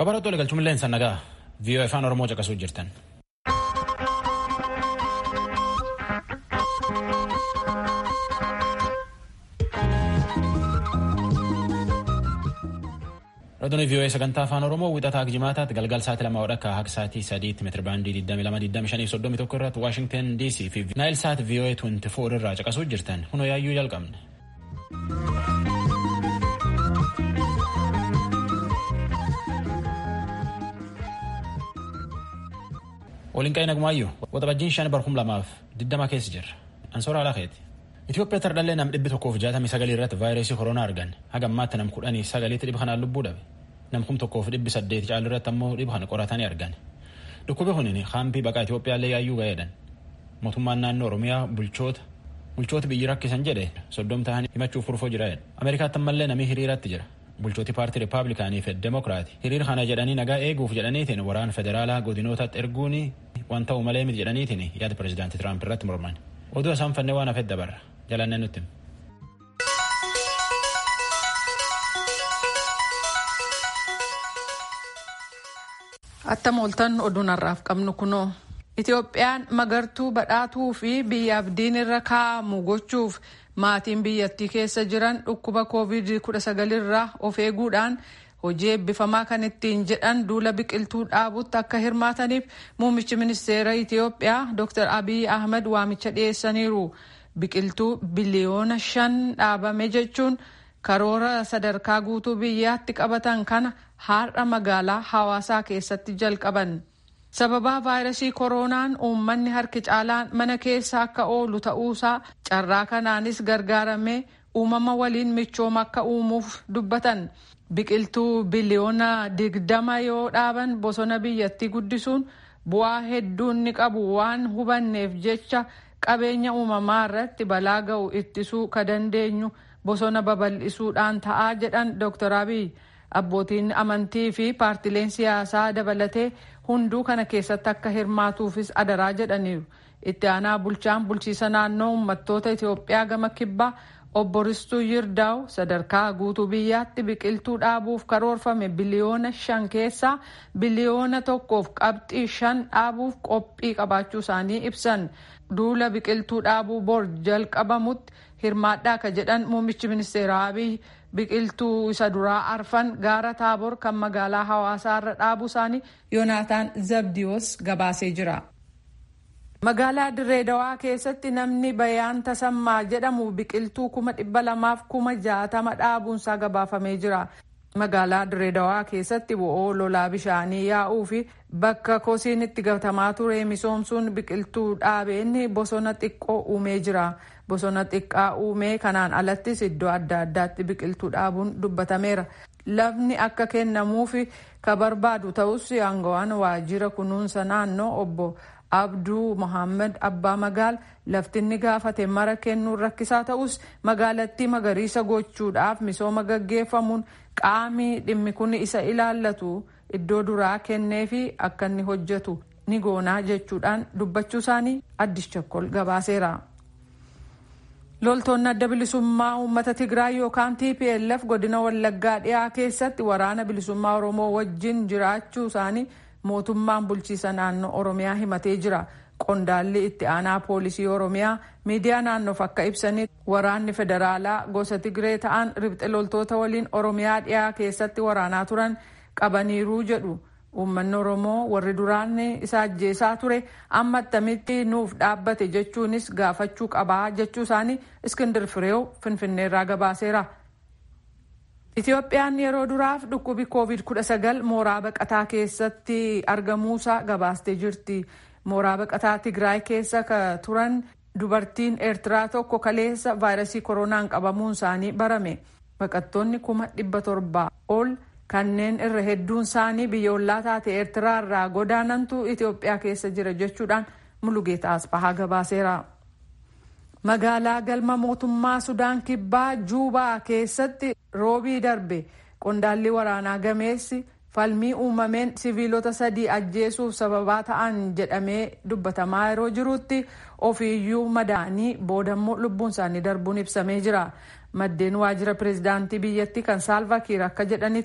Babalattuu waliigalchuun leensa nagaa viiyoo afaan Oromoo caqasuu jirtan. Raadiyoo viiyoo sagantaa afaan Oromoo wixataa jimaataatti galgal sa'aatii lama wadhakka haga sa'aatii sadiitti meetira baandii 22,25 irratti Waashingtan DC fi Naayil Saat viiyoo 24 irraa caqasuu jirtan kunoo yaayyuu jalqabne. Waliin qa'ee nagumaayyuu waxabajjiin shan barhum lamaaf diddama keessa jirra. Ansoora Alaaqeeti. Itoophiyaa tardhallee nam dhibbi tokkoof jaatamii sagalii irratti vaayirasii koronaa argan haga ammaatti nam kudhanii sagaliitti dhibba kanaan lubbuu dhabe. Nam kum tokkoof dhibbi saddeeti caalu irratti ammoo dhibba kana qoratanii argan. Dhukkubi kunin haampii baqaa Itoophiyaallee yaayyuu ga'eedhan. Mootummaan naannoo Oromiyaa bulchoota bulchoota biyyi rakkisan jedhe soddom ta'anii himachuuf furfoo jiraedha. Ameerikaatti ammallee namii hiriiratti jira. Bulchooti paartii Rippaabilikaanii fi Demokiraati hiriira kana jedhanii nagaa eeguuf jedhaniitiin waraana federaalaa godinootatti erguun waan ta'u malee miti jedhaniitiin yaada pireezidaantii Tiraamp irratti morman. Oduu isaan fannee waan hafet dabarra. Jalannee nutti. Attam ooltan oduun har'aaf qabnu kunoo. Itoophiyaan magartuu badhaatuu fi biyya abdiin irra kaa'amu gochuuf maatiin biyyattii keessa jiran dhukkuba covid-19 irraa of eeguudhaan hojii eebbifamaa kan ittiin jedhan duula biqiltuu dhaabutti akka hirmaataniif muummichi ministeera Itoophiyaa Dr. Abiy Ahmed waamicha dhiyeessaniiru. Biqiltuu biliyoona shan dhaabame jechuun karoora sadarkaa guutuu biyyaatti qabatan kana har'a magaalaa hawaasaa keessatti jalqaban. sababaa vaayirasii koronaan uummanni harki caalaan mana keessa akka oolu ta'uusaa carraa kanaanis gargaaramee uumama waliin michooma akka uumuuf dubbatan biqiltuu biliyoona digdama yoo dhaaban bosona biyyattii guddisuun bu'aa hedduun ni qabu waan hubanneef jecha qabeenya uumamaa irratti balaa ga'u ittisuu ka dandeenyu bosona babal'isuudhaan ta'aa jedhan dr abiy abbootiin amantii fi paartileen siyaasaa dabalatee hunduu kana keessatti akka hirmaatuufis adaraa jedhaniiru itti aanaa bulchaan bulchiisa naannoo uummattoota itiyoophiyaa gama kibbaa obbo Ristuu Yirdaa'u sadarkaa guutuu biyyaatti biqiltuu dhaabuuf karoorfame biliyoona shan keessaa biliyoona tokkoof qabxii shan dhaabuuf qophii qabaachuu isaanii ibsan duula biqiltuu dhaabuu bor jalqabamutti hirmaadhaa ka jedhan muummichi ministeera Abiy biqiltuu isa duraa arfan gaara taabor kan magaalaa hawaasaa irra dhaabuu isaanii yoonaataan zabdiyoos gabaasee jira. magaalaa dirree dawaa keessatti namni bayaan tasammaa jedhamu biqiltuu kuma dhibba lamaaf kuma jaatama dhaabuunsaa gabaafamee jira. magaalaa dirree dawaa keessatti bo'oo lolaa bishaanii yaa'uu fi bakka kosiin itti gatamaa ture misoomsuun biqiltuu dhaabeen bosona xiqqoo uumee jira. bosona xiqqaa uumee kanaan alattis iddoo adda addaatti biqiltuu dhaabuun dubbatameera. lafni akka kennamuuf ka barbaadu ta'us aangawaan waajjira kunuunsa naannoo obbo abduu mohaammed abbaa magaal laftinni gaafate mara kennuun rakkisaa ta'us magaalattii magariisa gochuudhaaf misooma gaggeeffamuun qaamni dhimmi kun isa ilaallatu iddoo duraa kennee fi akka inni hojjetu ni goonaa jechuudhaan dubbachuu isaanii addis chakkol gabaaseera. loltoonni adda bilisummaa uummata tigraay yookaan tplf godina wallaggaa dhiyaa keessatti waraana bilisummaa oromoo wajjin jiraachuu isaanii mootummaan bulchiisa naannoo oromiyaa himatee jira qondaalli itti aanaa poolisii oromiyaa miidiyaa naannoof akka ibsanitti waraanni federaalaa gosa tigree ta'an ribxe loltoota waliin oromiyaa dhiyaa keessatti waraanaa turan qabaniiruu jedhu uummanni oromoo warri duraan isa ajjeesaa ture amma attamitti nuuf dhaabbate jechuunis gaafachuu qabaa jechuu isaanii iskindir fireew finfinneerraa gabaaseera. Itoophiyaan yeroo duraaf dhukkubi covid-19 mooraa baqataa keessatti argamuusaa gabaastee jirti. Mooraa baqataa Tigraay keessa ka turan dubartiin Eertiraa tokko kaleessa vaayirasii koronaan qabamuun isaanii barame. Baqattoonni kuma dhibba torbaa ol kanneen irra hedduun isaanii biyya ollaa taate eertiraa irraa godaanantu itiyoophiyaa keessa jira jechuudhaan mulugeeta asfahaa gabaaseera. magaalaa galma mootummaa sudaan kibbaa juubaa keessatti roobii darbe qondaalli waraanaa gameessi falmii uumameen siviilota sadii ajjeesuuf sababaa ta'an jedhamee dubbatamaa yeroo jirutti ofiiyyuu madaanii boodammoo lubbuun isaanii darbuun ibsamee jira. maddeen waajjira pireezidaantii biyyattii kan saalva kiir akka jedhanitti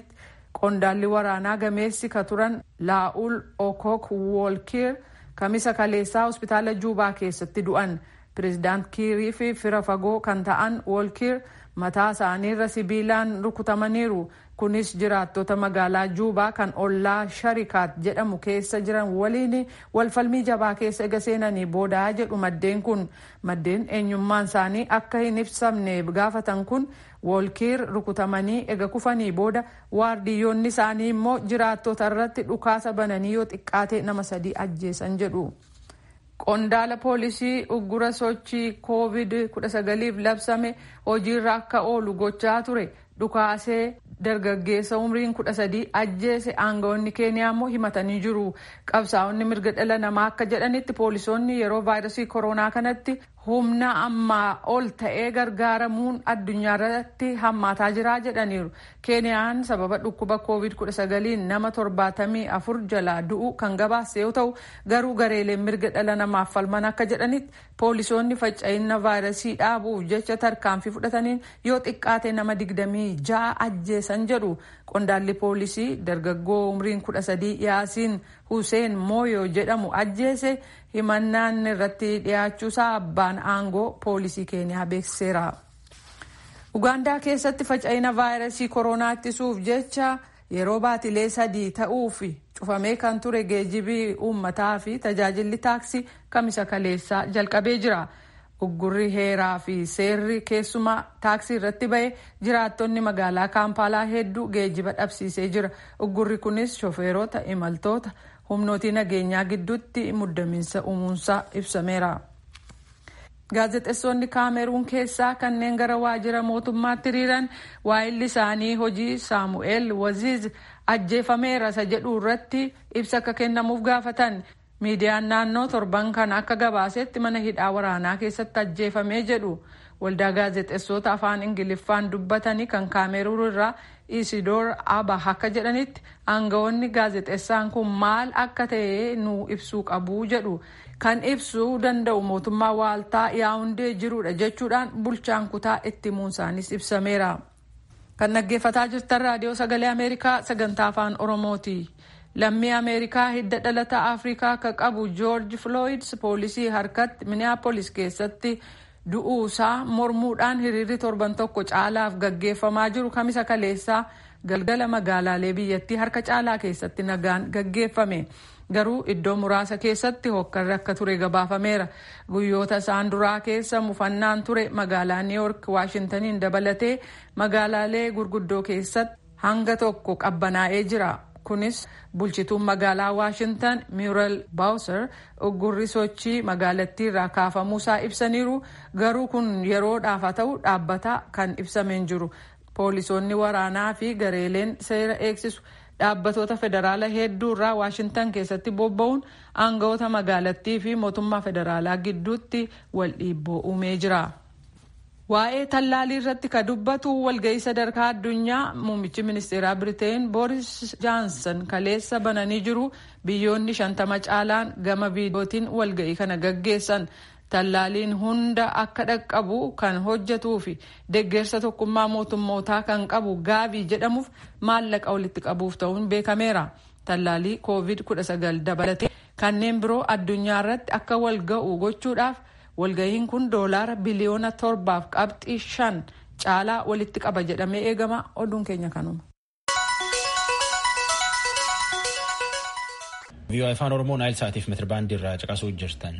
qondaalli waraanaa gameessi ka turan laa'ul okok woolkiir kamisa kaleessaa hospitaala juubaa keessatti du'an pireezidaant kiirii fi fira fagoo kan ta'an woolkiir mataa isaaniirra sibiilaan rukutamaniiru kunis jiraattota magaalaa juubaa kan ollaa sharikaat jedhamu keessa jiran waliin walfalmii jabaa keessa ega seenanii boodaa jedhu maddeen kun maddeen eenyummaan isaanii akka hin ibsamne gaafatan kun woolkiir rukutamanii ega kufanii booda waardiyyoonni isaanii immoo jiraattota irratti dhukaasa bananii yoo xiqqaate nama sadii ajjeesan jedhu. qondaala poolisii uggura sochii koovid 19f labsame hojiirra akka oolu gochaa ture dhukaasee dargaggeessa umriin 13 ajjeese aangawoonni keeniyaa immoo himatanii jiru qabsaa'onni mirga dhala namaa akka jedhanitti poolisoonni yeroo vaayirasii koronaa kanatti humna ammaa ol ta'ee gargaaramuun addunyaa irratti hammaataa jiraa jedhaniiru keeniyaan sababa dhukkuba koovid 19 nama 74 jalaa du'u kan gabaase yoo ta'u garuu gareeleen mirga dhala namaaf falman akka jedhanitti poolisoonni faca'ina vaayirasii dhaabuuf jecha tarkaanfii fudhataniin yoo xiqqaate nama 26 ajjeesan jedhu qondaalli poolisii dargaggoo umriin 13 yaasiin huseen mooyoo jedhamu ajjeese himannaan irratti dhiyaachuusaa abbaan aangoo poolisii keeniyaa beeksiseera. ugaandaa keessatti faca'ina vaayirasii koronaa ittisuuf jecha yeroo baatilee sadii ta'uuf cufamee kan ture geejibii uummataa fi tajaajilli taaksii kamisa kaleessaa jalqabee jira. uggurri heeraa fi seerri keessumaa taaksii irratti ba'e jiraattonni magaalaa kaampaalaa hedduu geejiba dhabsiisee jira uggurri kunis shofeerota imaltoota humnootii nageenyaa gidduutti muddamiinsa uumuunsaa ibsameera. gaazexeessonni kaameruun keessaa kanneen gara waajjira mootummaatti hiriiran waa'illi isaanii hojii saamu'eel waziiz ajjeefameera isa jedhu irratti ibsa akka kennamuuf gaafatan miidiyaan naannoo torban kan akka gabaasetti mana hidhaa waraanaa keessatti ajjeefamee jedhu waldaa gaazexeessota afaan ingiliffaan dubbatanii kan kaameruun irraa isidoor aba akka jedhanitti aangawoonni gaazexeessaan kun maal akka ta'e nu ibsuu qabu jedhu kan ibsuu danda'u mootummaa waaltaa yaa'undee jirudha jechuudhaan bulchaan kutaa itti muunsaanis ibsameera. kan dhaggeeffataa jirtan raadiyoo sagalee ameerikaa sagantaa afaan oromooti. lammii ameerikaa hidda dhalata afrikaa akka qabu joorji flooyid poolisii harkatti minneapolis keessatti du'uusaa mormuudhaan hiriirri torban tokko caalaaf gaggeeffamaa jiru kamisa kaleessaa galgala magaalaalee biyyattii harka caalaa keessatti nagaan gaggeeffame garuu iddoo muraasa keessatti hokkarri akka ture gabaafameera guyyoota isaan duraa keessa mufannaan ture magaalaa niiyork waashintaniin dabalatee magaalaalee gurguddoo keessatti hanga tokko qabbanaa'ee jira. kunis bulchituun magaalaa waashintan miural baawusar uggurri sochii magaalattii irraa kaafamuusaa ibsaniiru garuu kun yeroodhaaf haa ta'u dhaabbataa kan ibsameen jiru poolisoonni waraanaa fi gareeleen seera eegsisu dhaabbatoota federaalaa hedduu irraa waashintan keessatti bobba'uun aangawoota magaalattii fi mootummaa federaalaa gidduutti wal dhiibboo uumee jira. waa'ee tallaalii irratti ka dubbatu walga'ii sadarkaa addunyaa muummichi ministeeraa biriteen booris jaansan kaleessa bananii jiru biyyoonni shantama caalaan gama viidiyootiin walga'ii kana gaggeessan tallaaliin hunda akka dhaqqabu kan hojjetuu fi deggersa tokkummaa mootummootaa kan qabu gaabii jedhamuuf maallaqa walitti qabuuf ta'uun beekameera tallaalii koovid 19 dabalatee kanneen biroo addunyaa irratti akka wal ga'u gochuudhaaf. walga'iin kun doolaara biliyoona torbaaf qabxii shan caalaa walitti qaba jedhamee eegama oduun keenya kanuma. vii'oo afaan oromoo naayil saatiif metirbaandii irraa caqasuu jirtan.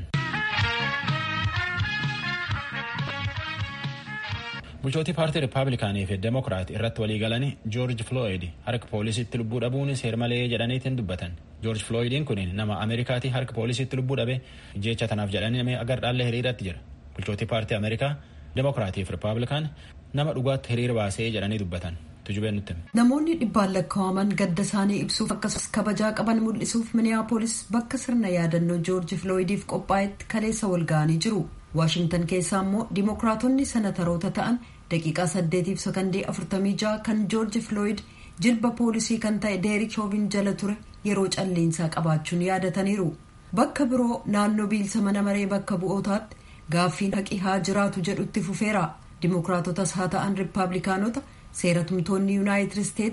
bulchootii paartii rippaabilikaanii fi demokiraat irratti walii galanii joorji flooyid harka poolisiitti lubbuu dhabuun seer malee jedhaniitiin dubbatan joorji flooyidiin kun nama ameerikaatii harka poolisiitti lubbuu dhabe jecha tanaaf jedhanii agar dhaallee hiriiratti jira bulchootii paartii ameerikaa demokiraatii fi rippaabilikaan nama dhugaatti hiriira baasee jedhanii dubbatan tujubeen nutti. namoonni dhibbaan lakkaa'aman gadda isaanii ibsuuf akkasumas kabajaa qaban mul'isuuf miniyaapolis bakka sirna yaadannoo joorji flooyidiif qophaa'etti kaleessa wal ga'anii jiru. waashintan keessaa immoo dimokiraatonni senataroota ta'an daqiiqaa saddeetiif sakandii afurtamii ja'a kan joorji flooyid jilba poolisii kan ta'e deerik shoovin jala ture yeroo calliinsaa qabaachuun yaadataniiru bakka biroo naannoo biilsa mana maree bakka bu'ootaatti gaaffiin haqi haa jiraatu jedhutti fufeera dimokiraatotas haa ta'an riippaabilikaanota seera tumtoonni yuunaayitid isteets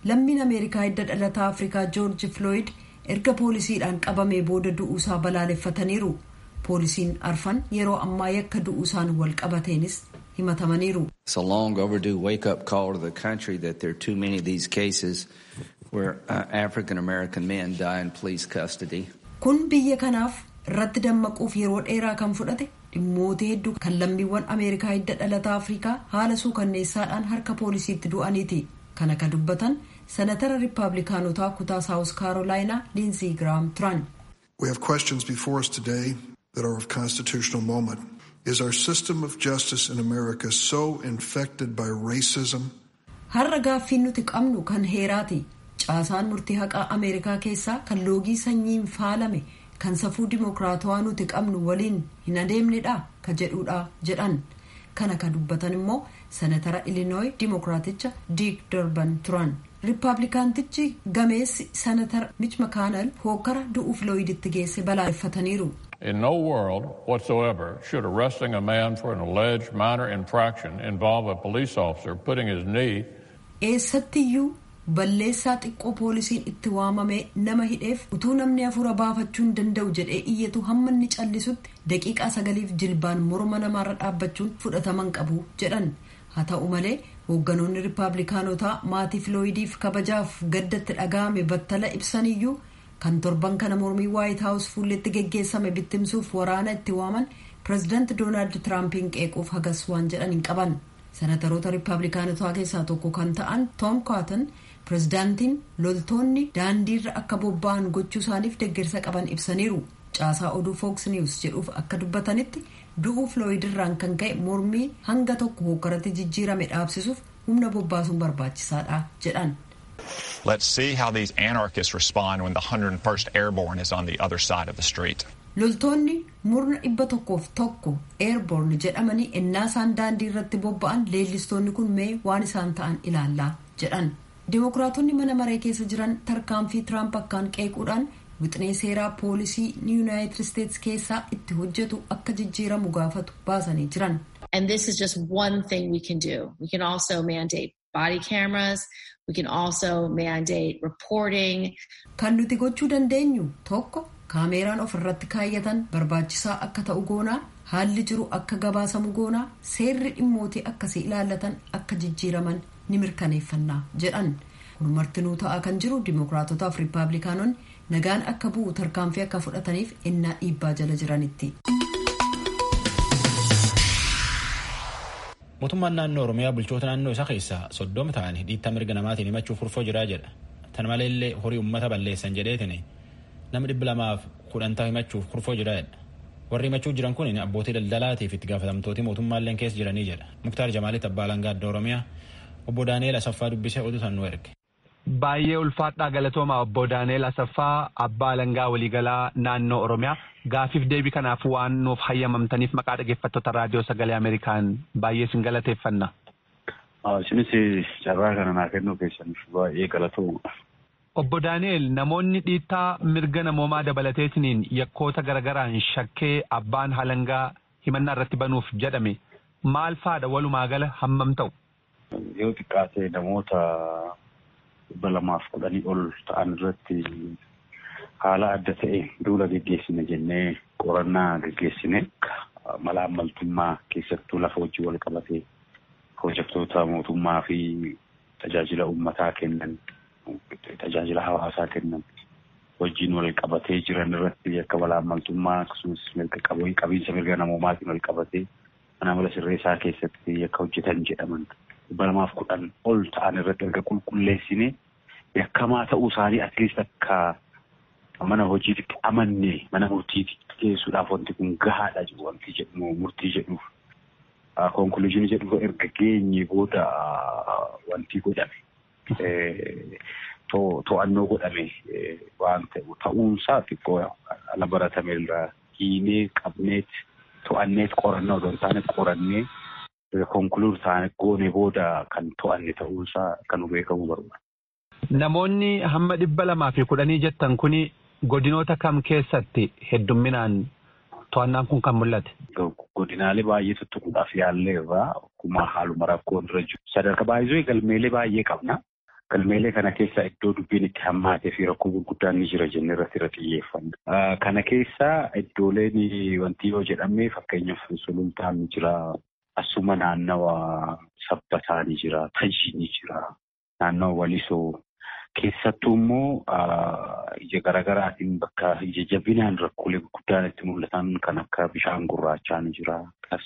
lammiin ameerikaa hidda dhalataa afrikaa joorji flooyid erga poolisiidhaan qabamee booda du'uusaa balaaleffataniiru poolisiin arfan yeroo ammaa yakka du'uusaan wal qabateenis himatamaniiru. It's a long overdue wake up call to the country that there are too many of these cases where uh, African American men die in police custody. Kun biyya kanaaf irratti dammaquuf yeroo dheeraa kan fudhate dhimmoota hedduu kan lammiiwwan Ameerikaa hidda dhalataa Afrikaa haala suukanneessaadhaan harka poolisiitti du'aniiti. Kana kan dubbatan senatara Rippaabilikaanotaa kutaa Saawus Kaarolaayinaa Liinzii Giraam turan. We have questions before us today that are of constitutional moment. Is our system of justice in America so infected by racism? Har'a gaaffiin nuti qabnu kan heeraati. Caasaan murtii haqaa Ameerikaa keessaa kan loogii sanyiin faalame kan safuu dimokiraatawaa nuti qabnu waliin hin adeemnedha ka jedhudha jedhan. Kana ka dubbatan immoo senatara Ilinooyi dimokiraaticha Diik Durban turan. Rippaabilikaantichi gameessi senatara Mitch McConnell hokkara du'uuf looyiditti geesse balaaleffataniiru. In no world whatsoever should arresting a man for an alleged minor infraction involve a police officer putting his knee. Eessattiyyuu balleessaa xiqqoo poolisiin itti waamamee nama hidheef utuu namni hafuura baafachuu hin danda'u jedhee iyyatu hamma inni callisutti daqiiqaa sagaliif jilbaan morma namaarra dhaabbachuun fudhataman qabu jedhan haa ta'u malee hoogganoonni rippaabilikaanotaa maatii filooyidiif kabajaaf gaddatti dhaga'ame battala ibsaniyyuu kan torban kana mormii waayit haawus fuulletti geggeessame bittimsuuf waraana itti waaman pireezidaanti doonaald tiraampiin qeequuf hagas waan jedhan hin qaban senataroota rippaabilikaanotaa keessaa tokko kan ta'an toom kaatan pireezidaantiin loltoonni daandiirra akka bobba'an gochuu isaaniif deeggarsa qaban ibsaniiru caasaa oduu fooks niwus jedhuuf akka dubbatanitti du'uu filooyidirraan kan ka'e mormii hanga tokko hooggaratti jijjiirame dhaabsisuuf humna bobbaasuun barbaachisaadha jedhan. Let's see how these anarchists respond when the 101st Airborne is on the other side of the street. Loltoonni murna dhibba tokkoof tokko eerborn jedhamanii ennaa isaan daandii irratti bobba'an leellistoonni kun mee waan isaan ta'an ilaallaa jedhan. Dimokiraatonni mana maree keessa jiran tarkaanfii Tiraamp akkaan qeequudhaan wixinee seeraa poolisii yuunaayitid isteetsi keessaa itti hojjetu akka jijjiiramu gaafatu baasanii jiran. And this is just one thing we can do. We can also mandate body cameras. We can also mandate reporting. Kan nuti gochuu dandeenyu tokko kaameeraan of irratti kaayyatan barbaachisaa akka ta'u goonaa haalli jiru akka gabaasamu goonaa seerri dhimmootii akkasii ilaallatan akka jijjiiraman ni mirkaneeffannaa jedhan kun martinuu ta'aa kan jiru dimokiraatotaaf riippaabilikaanonni nagaan akka bu'u tarkaanfii akka fudhataniif ennaa dhiibbaa jala jiranitti. mootummaan naannoo oromiyaa bulchoota naannoo isaa keessaa soddoma ta'anii dhiittaa mirga namaatiin himachuuf furfoo jiraa jedha tan maleellee horii ummata balleessan jedheetin nama dhibba lamaaf kudhantaa himachuuf furfoo jiraa jedha warri himachuu jiran kun abbootii daldalaatiif itti gaafatamtooti mootummaalleen keessa jiranii jedha muktaar jamaalitti abbaa alangaa adda oromiyaa obbo daani'eel asaffaa dubbisee oduu san nu erge. Baay'ee ulfaadhaa galatooma obbo Daani'eel Asaffaa abbaa alangaa waliigalaa naannoo Oromiyaa gaafiif deebii kanaaf waan nuuf hayyamamtaniif maqaa dhaggeeffattoota raadiyoo sagalee Ameerikaan baay'ee sin galateeffanna. Isinis carraa kana naa kennuu keessaniif baay'ee galatooma. Obbo Daani'eel namoonni dhiittaa mirga namoomaa dabalateetiniin yakkoota garagaraan shakkee abbaan alangaa himannaa irratti banuuf jedhame maal faadha walumaa gala hammam ta'u? Yoo xiqqaate namoota dhibba lamaaf kudhanii ol ta'an irratti haala adda ta'e duula geggeessine jennee qorannaa geggeessine mala ammaltummaa keessattuu lafa hojii wal qabate pirojektoota mootummaa fi tajaajila uummataa kennan tajaajila hawaasaa kennan hojiin wal qabatee jiran irratti akka mala ammaltummaa akkasumas mirga qabiinsa mirga namoomaatiin wal qabatee mana mala sirreessaa keessatti akka hojjetan jedhaman dhibba lamaaf kudhan ol ta'an irratti erga qulqulleessine yakkamaa ta'uu isaanii atleast akka mana hojiitti amanne mana murtiitti geessuudhaaf wanti kun gahaadha jedhu wanti jedhu murtii jedhuuf konkuluuzinii jedhu erga geenye booda wanti godhame to'annoo godhame waan ta'u ta'uunsaa xiqqoo ala baratame irraa hiinee qabneet to'anneet qorannoo osoo hin taane qorannee konkuluur taane goone booda kan to'anne ta'uunsaa kan beekamu barbaada. Namoonni hamma dhibba lamaa fi kudhanii jettan kuni godinoota kam keessatti heddumminaan to'annaan kun kan mul'ate? Godinaalee baay'ee tuttuquudhaaf yaallee irraa akkuma haaluma rakkoon irra jiru. Sadarkaa baay'isoo galmeelee baay'ee qabna. Galmeelee kana keessa iddoo dubbiin itti hammaatee fi rakkoo gurguddaan ni jira jennee irratti irra xiyyeeffanna. Kana keessa iddooleen wanti yoo jedhame fakkeenyaaf sulultaan ni jira. Asuma naannawa sabbataa ni jira. Tajii ni jira. Naannawa walisoo. Keessattuu immoo ija garaagaraatiin bakka ija jabinaan rakkoolee gurguddaan itti mul'atan kan akka bishaan gurraachaa ni jira.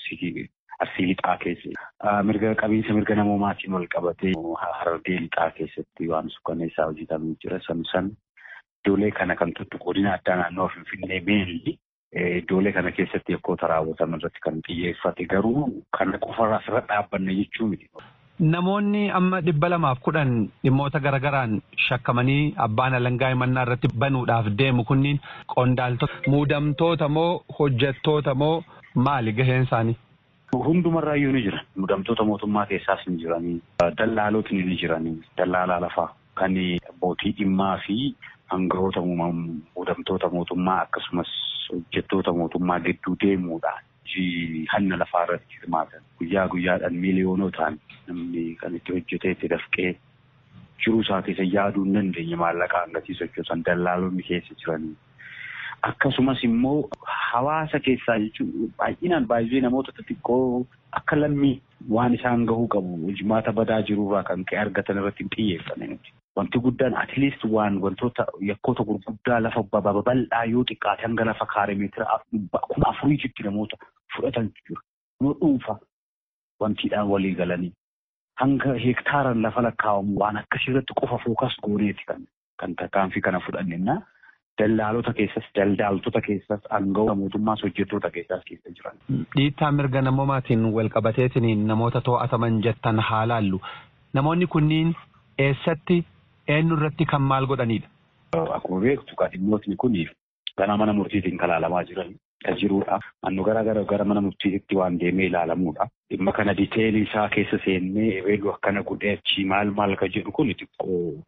Arsii lixaa keessa mirga qabiinsa mirga namoomaatiin wal qabatee harargee lixaa keessatti waan suukanneessaa hojjetamee jira. San san iddoolee kana kan tuttu godina addaa naannoo Finfinnee meelli iddoolee kana keessatti yakkoota raawwataman irratti kan xiyyeeffate garuu kana qofarraa asirra dhaabbanne jechuu miti. Namoonni amma dhibba lamaaf kudhan dhimmoota garagaraan shakkamanii abbaan alangaa himannaa irratti banuudhaaf deemu kunniin qondaaltota muudamtoota moo hojjettoota moo maali gaheen isaanii? Hundumarraayyuu ni jiran. Muudamtoota mootummaa keessaas ni jiranii. Dallaalotni ni jiranii. Dallaalaa lafaa kan abbootii dhimmaa fi hangafoota muudamtoota mootummaa akkasumas hojjettoota mootummaa gidduu deemuudhaan hanna lafaa irratti hirmaatan guyyaa guyyaadhaan miiliyoonotaan namni kan itti hojjetee itti dafqee jiruu isaa keessa yaaduu hin dandeenye maallaqa hangatii sochoosan dallaalonni keessa jiranii. Akkasumas immoo hawaasa keessaa jechuun baay'inaan baay'ee namoota xixiqqoo akka lammii waan isaan gahuu qabu hojimaata badaa jirurraa kan ka'e argatan irratti hin xiyyeeffanne nuti. Wanti guddaan atileest waan wantoota yakkoota gurguddaa lafa babal'aa yoo xiqqaate hanga lafa kaaree meetira kuma afuriitti namoota fudhatan jiru. Yoo dhuunfa wantiidhaan walii galanii hanga heektaaran lafa lakkaa'amu waan akkasirratti qofa fookas gooneeti kan kan tarkaanfii kana fudhanneenna. Dallaalota keessas daldaaltota keessas aangawoota mootummaas hojjettoota keessaas keessa jiran. Dhiittaa mirga namoomaatiin wal qabateetiin namoota to'ataman jettan haa laallu. Namoonni kunniin eessatti eenyu irratti kan maal godhanidha? Akkuma beektu dhimmootni kun gara mana murtiitiin kan ilaalamaa jiran kan jirudha. Naannoo gara gara gara mana murtiitti waan deemee ilaalamudha. Dhimma kana diteelii isaa keessa seennee ebeeluu akkana godhee achii maal maal kan jedhu kun xiqqoo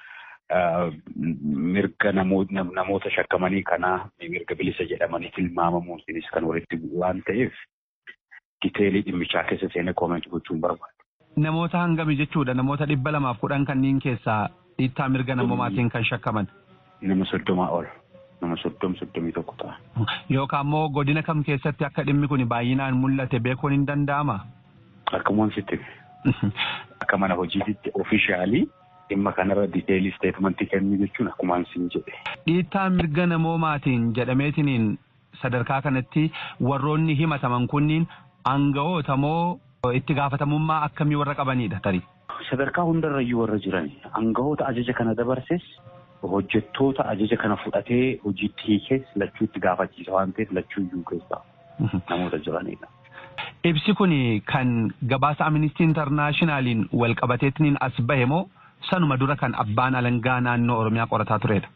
mirga namoota shakkamanii kanaa mirga bilisa jedhamanii tilmaamamuunis kan walitti bu'u waan ta'eef diteelii dhimmichaa keessa seenee koomentii gochuun barbaada. Namoota hangami jechuudha namoota dhibba lamaaf kudhan kanneen keessaa dhiittaa mirga namoomaatiin kan shakkaman. Nama soddomaa ol. Nama soddom soddomii tokko ta'a. Yookaan immoo godina kam keessatti akka dhimmi kun baay'inaan mul'ate beekuun hin danda'amaa? Akkuma sitti. Akka mana hojiitti ofiishaalii dhimma kanarra diteelii isteetmentii kennuu jechuun akkuma sin jedhe. Dhiittaa mirga namoomaatiin jedhameetiniin sadarkaa kanatti warroonni himataman kunniin aanga'oota moo itti gaafatamummaa akkamii warra qabanidha tarii? Sadarkaa hundarrayyuu warra jiran aanga'oota ajaja kana dabarses hojjettoota ajaja kana fudhatee hojiitti hiikees lachuu itti gaafachiisa waan ta'eef lachuu iyyuu keessaa namoota jiranidha. Ibsi kun kan gabaasa Amnistii Intarnaashinaaliin wal qabateetiin as bahe moo sanuma dura kan abbaan alangaa naannoo Oromiyaa qorataa turedha.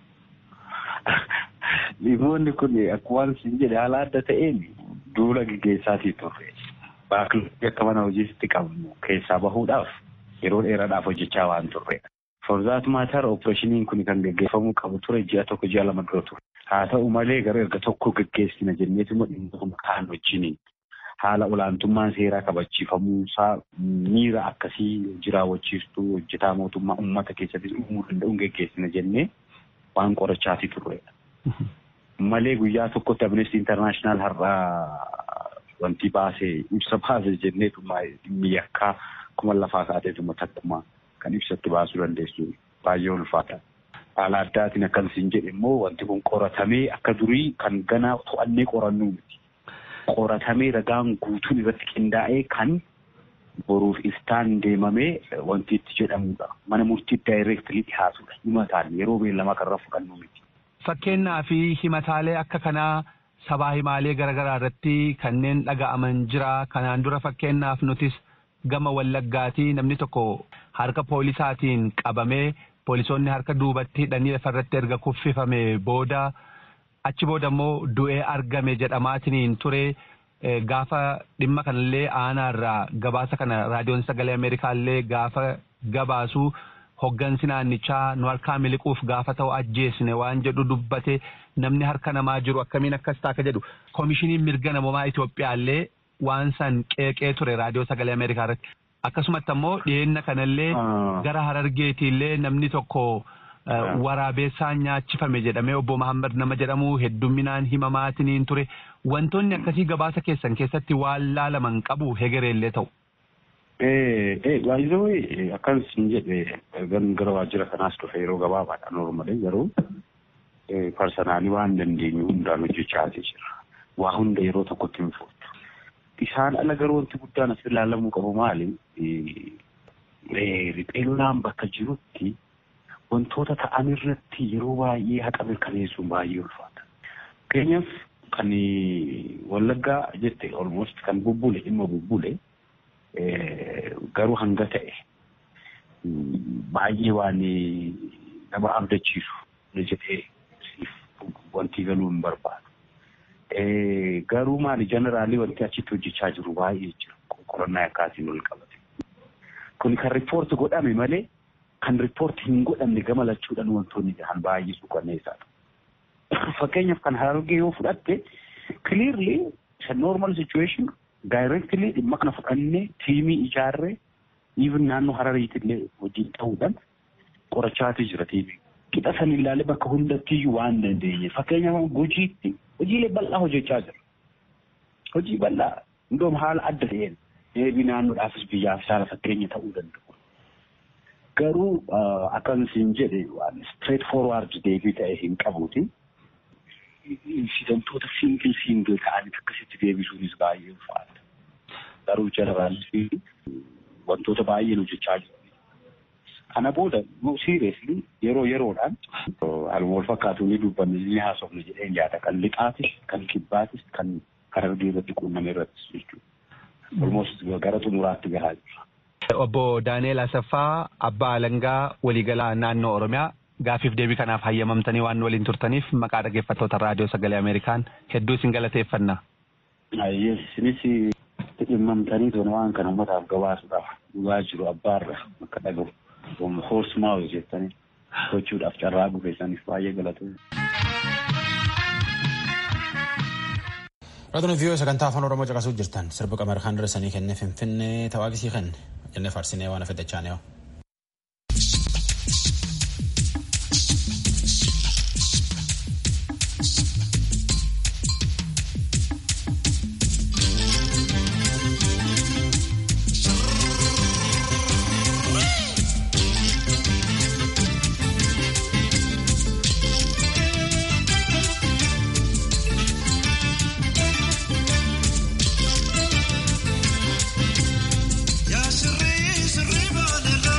Dhimmoonni kun akkuma sin jedhe haala adda ta'een duula gaggeessaatii turre. Baakilii akka mana hojiitti qabnu keessaa bahuudhaaf yeroo dheeraadhaaf hojjechaa waan turredha. For that matter opereeshiniin kun kan gaggeeffamuu qabu ture ji'a tokko ji'a lama dura ture. Haa ta'u malee gara erga tokko gaggeessina jenneetuma dhimmoota kaan wajjiniin haala olaantummaan seeraa kabachiifamuusaa miira akkasii jiraawwachiistuu hojjetaa mootummaa uummata keessatti uumuu danda'uun gaggeessina jennee waan qorachaatii turredha. Malee guyyaa tokkotti Amnesty International har'aa wanti baasee ibsa baase jenneetuma dhimmi yakkaa kuma lafaa kaateetuma takkuma kan ibsatti baasuu dandeessu baay'ee ulfaata. Haala addaatiin akkasiin jedhe immoo wanti kun qoratamee akka durii kan ganaa to'annee qorannuu miti. Qoratamee ragaan guutuun irratti qindaa'ee kan boruuf iftaan deemamee wanti itti jedhamudha. Mana murtii daayireektilii dhiyaatudha. Himataan yeroo beellamaa kanarra fudhannu miti. Fakkeenyaa fi himataalee akka kanaa sabaa himaalee garaagaraa irratti kanneen dhaga'aman jira. Kanaan dura fakkeenyaaf nutis gama wallaggaatii namni tokko harka poolisaatiin qabamee poolisoonni harka duubatti hidhanii lafarratti erga kuffifame booda achi booda immoo du'ee argame jedhamaatiin ture gaafa dhimma kanallee aanaarraa gabaasa kana raadiyoon sagalee ameerikaallee gaafa gabaasu hoggansi naannichaa nu harkaa miliquuf gaafa ta'u ajjeesne waan jedhu dubbate namni harka namaa jiru akkamiin akkas taaka jedhu koomishiniin mirga namoomaa Itoophiyaallee waan san qeeqee ture raadiyoo sagalee ameerikaa irratti. akkasumatti ammoo dhiyeenya kanallee gara harargeetiillee namni tokko waraabeessaan nyaachifame jedhamee obbo Mahammad nama jedhamu heddumminaan himamaatiniin ture wantoonni akkasii gabaasa keessan keessatti waan laalaman qabu hegereellee ta'u. Baay'ee akkan isin jedhe gara waajjira kanaas dhufe yeroo gabaabaadhaan normalee garuu parsanaalii waan dandeenyu hundaan hojjechaatii jira. Waa hunda yeroo tokkotti hin fudhatu. Isaan ala garuu wanti guddaan as ilaalamuu qabu maali? Ripheenyaan bakka jirutti wantoota ta'an irratti yeroo baay'ee haqa mirkaneessuun baay'ee ulfaata. Fakkeenyaaf kan Wallaggaa jette almost kan bubbule dhimma bubbule garuu hanga ta'e baay'ee waan nama abdachiisu jedhee wanti galuu hin barbaadu. Garuu maali jeneraalii wanti achitti hojjechaa jiru baay'ee jira qorannaa akkaatiin wal qabate. Kun kan riippoorti godhame malee kan riippoorti hin godhamne gama lachuudhaan wantoonni jiran baay'ee suukanneessaadha. Fakkeenyaaf kan harargee yoo fudhatte clearly it's a normal situation directly dhimma kana fudhannee tiimii ijaarree even naannoo harariitillee wajjin ta'uudhaan qorachaati jira tiimii. Qixa san ilaalee bakka hundattiyyuu waan dandeenye fakkeenyaaf hojiitti hojiilee bal'aa hojjechaa jira. Hojii bal'aa hundoom haala adda ta'een deebii naannoodhaafis biyyaaf saala fakkeenya ta'uu danda'u. Garuu akkan isin jedhe waan straight forward deebii ta'e hin qabuuti. Insidantoota singil singil ta'anii akkasitti deebisuunis baay'ee ulfaata. Garuu jeneraalii wantoota baay'een hojjechaa jiru. Kana booda seriously yeroo yeroodhaan haaluma wal fakkaatu ni dubbanne ni haasofne jedheen yaada kan lixaatis kan kibbaatis kan harargee irratti quunname irrattis jechuudha. Almost gara xumuraatti gahaa jira. Obbo Daani'eel Asaffaa Abbaa Alangaa waliigalaa naannoo Oromiyaa gaafiif deebii kanaaf hayyamamtanii waan waliin turtaniif maqaa dhaggeeffattoota raadiyoo sagalee Ameerikaan hedduu isin galateeffanna. Yes, isinis dhimmamtanii toona waan kana uummataaf gabaasuudhaaf dhugaa jiru abbaarra akka dhagahu. Hoosmaa hojjettanii gochuudhaaf carraa bukeessaniif baay'ee galatu. Raadiyoo viiyoo sagantaa afaan Oromoo caqasuu jirtan sirba qamar kan darsanii kennee finfinnee tawaaqisii kenne jennee faarsinee waan afeddachaa neewa. Ya sirri sirri baala.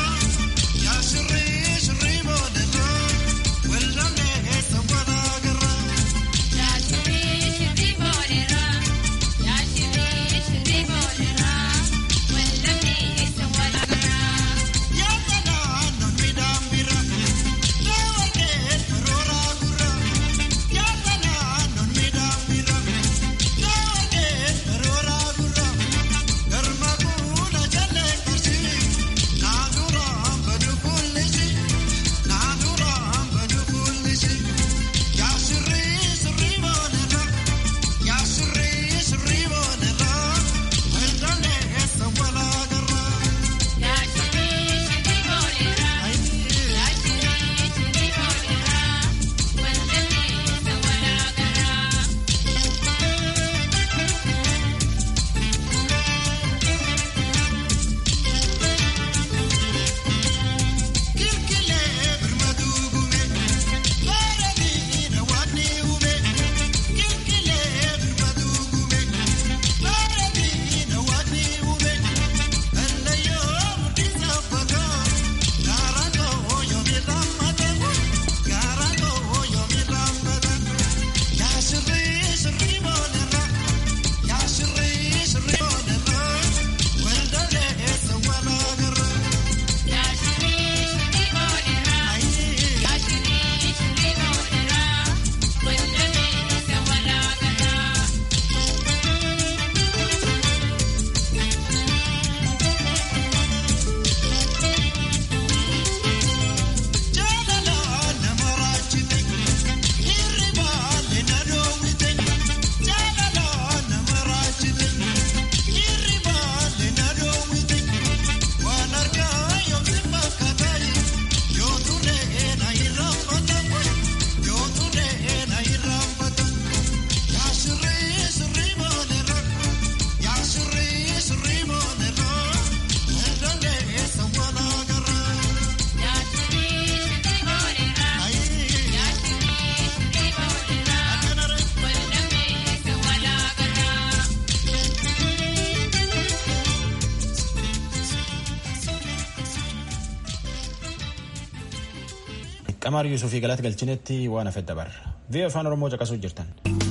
qamaar yuusufii galata galchinetti waan hafe dabarra vii'oo afaan oromoo caqasuu jirtan.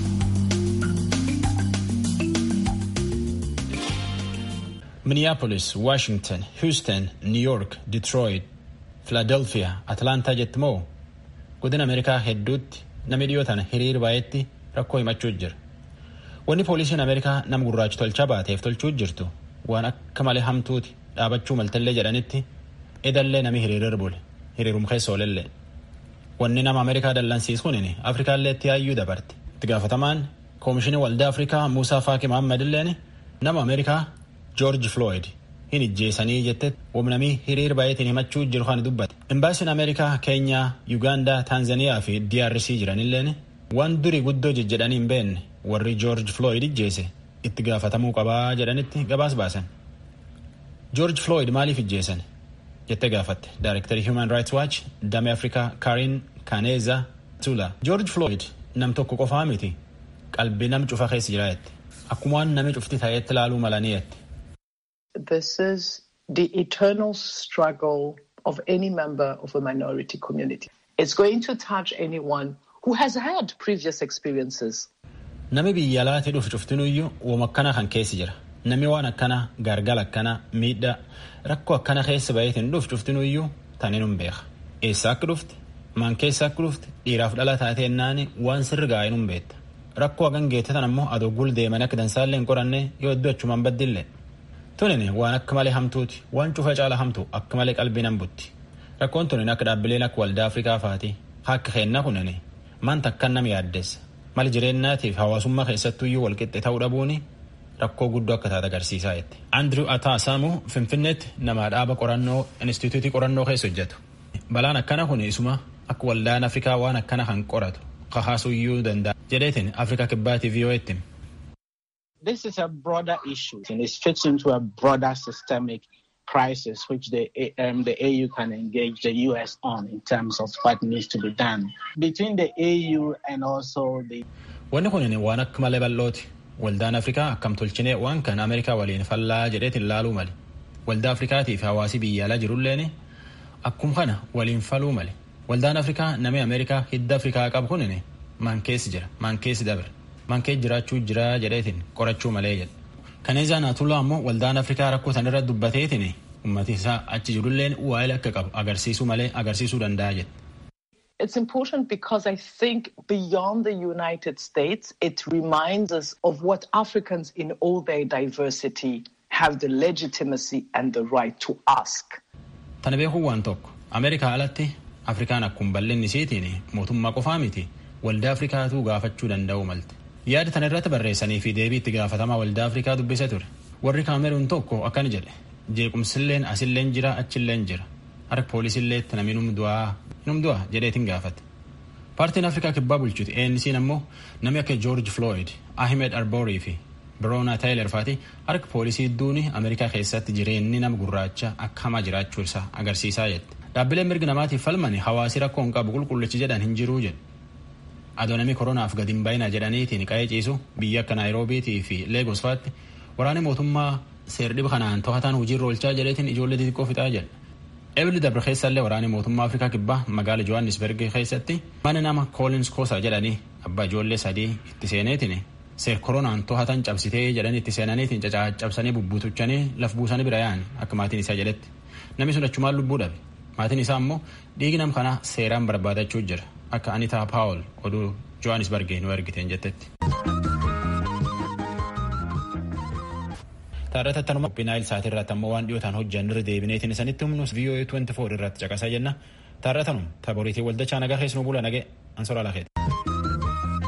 minneapolis washington houston new york detroit philadelphia atlaantaa jetti moo godina ameerikaa hedduutti namni dhiyoo tana hiriir baay'eetti rakkoo himachuu jira wanni poolisiin ameerikaa nama gurraachi tolchaa baateef tolchuu jirtu waan akka malee hamtuuti dhaabachuu maltallee jedhanitti edallee nami hiriirir bule hiriirum keessa oolellee wanni nama ameerikaa dallansiisuun afrikaallee itti yaayyuu dabarte itti gaafatamaan koomishinii waldaa afrikaa muusaa faaki mohammad illeen nama ameerikaa joorji flooyid hin ijjeesanii jette wamnamii hiriir baay'eetiin himachuu jiru kan dubbate imbaasiin ameerikaa keenyaa yuugaandaa taanzaniyaa fi drc jiranilleen waan durii guddoo jejjedhanii hin beekne warri joorji flooyid ijjeese itti gaafatamuu qabaa jedhanitti gabaas baasan joorji flooyid maaliif ijjeesan jettee gaafatte daayirektarii human rights watch damee afrikaa karin kaneeza tula joorji flooyid nam tokko qofaa miti qalbii nam cufa keessa jira jette akkuma waan nami cufti ta'etti ilaaluu malanii jette This is the eternal struggle of any member of a minority community. It's going to touch anyone who has had previous experiences. Nami biyya alaatti dhufu cuftinuyyuu wama akkana kan keessa jira. Nami waan akkana gargala akkana miidhaa rakkoo akkana keessa baheetiin dhufu cuftinuyyuu tanin hin beeka. Eessa akka dhufte maan keessa akka dhufte dhiiraaf dhala taatee naani waan sirri gaa'in hin beekta. Rakkoo hagan geette tan ammoo adoo gul deeman akka dansaallee hin qoranne yoo iddoo achumaan baddillee. Tunin waan akka malee hamtuuti waan cufa caala hamtu akka malee qalbii nan butti. Rakkoon tunin akka dhaabbileen akka waldaa Afrikaa faati akka keenna kunin maanta akkan nama yaaddeessa. Mali jireenyaatiif hawaasummaa keessattuyyuu walqixxe ta'uu dhabuun rakkoo guddoo akka taate agarsiisaa jette. Andrew Ataasamu Finfinneetti nama dhaaba qorannoo Inistituutii qorannoo keessa hojjetu. Balaan akkana kun isuma akka waldaan Afrikaa waan akkana kan qoratu kahaasuyyuu danda'a jedheetiin Afrikaa kibbaatiif yoo itti. This is a broader issue and it fits into a broader systemic crisis which the, um, the AU can engage the US on in terms of what needs to be done. Between the AU and also the... Wanni kun waan akka malee bal'ooti. Waldaan Afrikaa akkam tolchinee waan kan Ameerikaa waliin fallaa jedheetiin laaluu mali. Waldaa Afrikaatiif hawaasi biyya alaa jirulleen akkum kana waliin faluu mali. Waldaan Afrikaa namni Ameerikaa hidda Afrikaa qabu kun maan keessi jira maan keessi dabre. mankee jiraachuu jira jedheetiin qorachuu malee jedhe. Kaneezaa Naatullaa ammoo waldaan Afrikaa rakkoo san irra dubbateetiin ummati isaa achi jirulleen waa'ee akka qabu agarsiisuu malee agarsiisuu danda'a jedhe. It's important because I think beyond the United States, it reminds us of what Africans in all their diversity have the legitimacy and the right to ask. Tana beekuu waan tokko Ameerikaa alatti Afrikaan akkuma bal'inni isiitiin mootummaa qofaa miti waldaa Afrikaatu gaafachuu danda'u malte. yaada tana irratti barreessanii fi deebii itti gaafatamaa waldaa afrikaa dubbise ture warri kaameruun tokko akkana jedhe jeequmsilleen asilleen jira achilleen jira harka poolisiillee namni numdu'aa jedheetiin gaafate paartiin afrikaa kibbaa bulchuti ANC'n ammoo namni akka joorji flooyid ahmed arborii fi biroona taayiler faati harka poolisii duuni ameerikaa keessatti jireenyi nama gurraacha akka hamaa jiraachuu isaa agarsiisaa jette dhaabbileen mirgi namaatiif falmani hawaasi rakkoo hin qabu qulqullichi jedhan hin jiruu jedhe adoonamii koronaaf gadi hin baay'ina jedhaniitiin qa'ee ciisu biyya akka naayiroobiitii fi leegos faatti waraanni mootummaa seerdhiba kanaan to'ataan hojiirra oolchaa jedheetiin ijoollee xixiqqoo fixaa jedha. Ebili dabre keessallee waraanni mootummaa Afrikaa kibbaa magaala Johannesburg keessatti mana nama Collins Kosa jedhanii abbaa ijoollee sadii itti seeneetiin seer koronaan to'atan cabsitee jedhanii itti seenaniitiin caccabsanii bubbutuchanii laf buusanii bira yaa'an akka maatiin isaa jedhetti namni sun achumaan lubbuu dhabe maatiin isaa ammoo dhiigi nam kanaa seeraan barbaadachuu jira. akka Anitaa Paawul oduu Johannesburg nu ergiteen jettetti. Taarrata tanuma Naayil Saatii irratti ammoo waan dhiyootaan hojjan irra deebineetiin isanitti humnus VOA 24 irratti caqasaa jenna. Taarratanum taboriitii waldachaa nagaa keessumaa bula nagee ansoraa lakeeti.